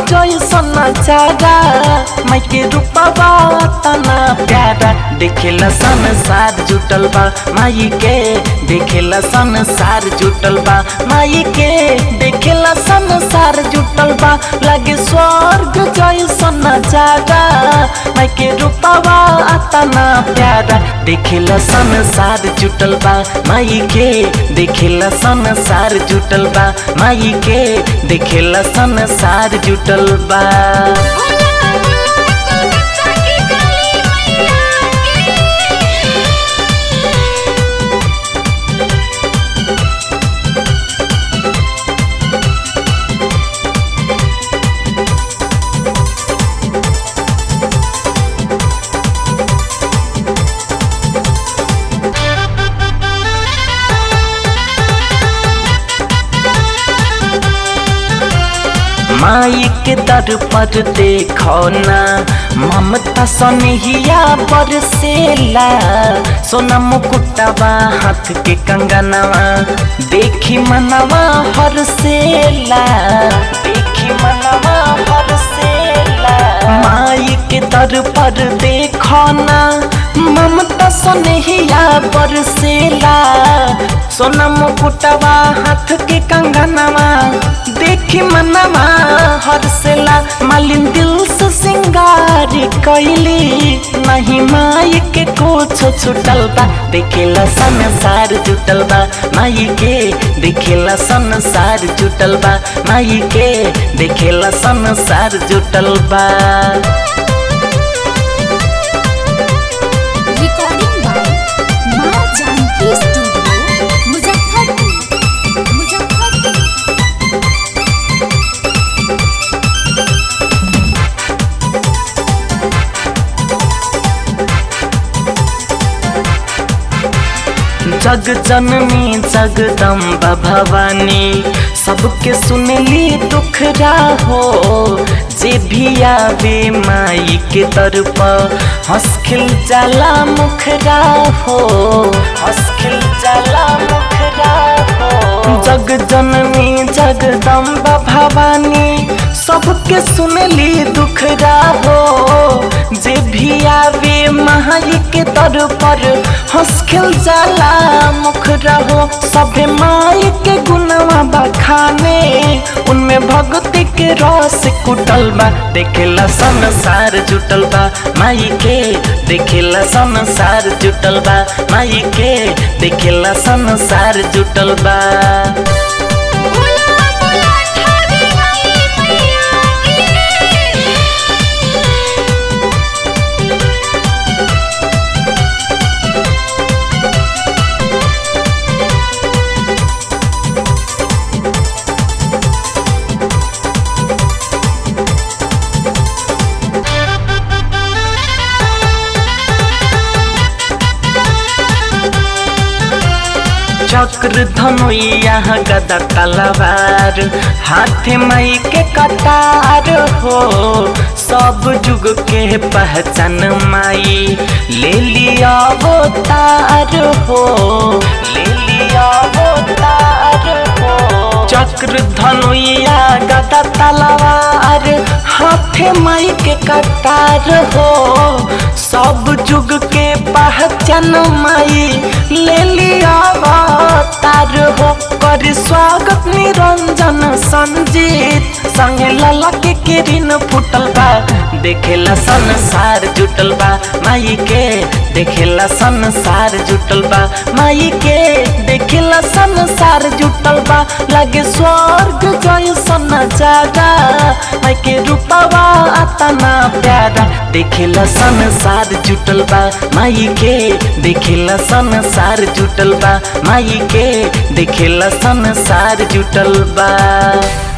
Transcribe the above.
जैसन नजारा माई के रूपवा तना प्यारा देखेला संसार जुटल बा माई के देखेला संसार जुटल बा माई के देखेला संसार जुटल बा लगे स्वर्ग जैसन नजारा माई के रूपवा तना प्यारा देखेला संसार जुटल बा माई के देखेला संसार जुटल बा माई के देखेला संसार जुटल बा माई के दर पर देखो ना ममता सनहिया बरसेला सोना मुकुटवा हाथ के कंगनवा देखी मनवा हरसेला देखी मनवा हरसेला माई के दर पर देखो ना ममता सनहिया बरसेला सोना मुकुटवा हाथ के कंगनवा देखी मनवा हरसेला मालिन दिल से सिंगार कैली नहीं माई के कुछ छुटल बा देखेला संसार जुटल बा माई के देखेला संसार जुटल बा माई के देखेला संसार जुटल बा रिकॉर्डिंग बाय माँ जानकी स्टूडियो मुजफ्फरपुर मुजफ्फरपुर जग जननी जगदम्बा भवानी सबके सुनली दुख हो जे भी आवे माई के तरफ हंसखिल जाला मुखरा हो हंसखिल जाला मुखरा हो जग जननी जगदम्बा भवानी सबके सुनली दुख हो जे भी आवे माई के दर पर हंसखिल जाला मुख रहो सभे माई के गुणवा बखाने उनमें भक्ति के रस कुटल बा देखेला संसार जुटल बा माई के देखेला संसार जुटल बा माई के देखेला संसार जुटल बा बोला बोला ठावे वाली मैया चक्र धनुया गदा तलवार हाथे मई के कटार हो सब जुग के पहचान माई ले लिया वो तार हो ले लिया वो तार हो चक्र धनुया गदा तलवार हाथे मई के कटार हो सब जुग के पहचान माई ले लिया तार हो कर स्वागत निरंजन संजीत संगे लला के किरिन फुटल बा देखेला संसार जुटल बा माई के देखेला संसार जुटल बा माई के देखेला संसार जुटल बा लगे स्वर्ग जैसन नजारा माई के रूपवा अतना प्यारा देखेला संसार जुटल बा माई के देखेला संसार जुटल बा माई के देखेला संसार जुटल बा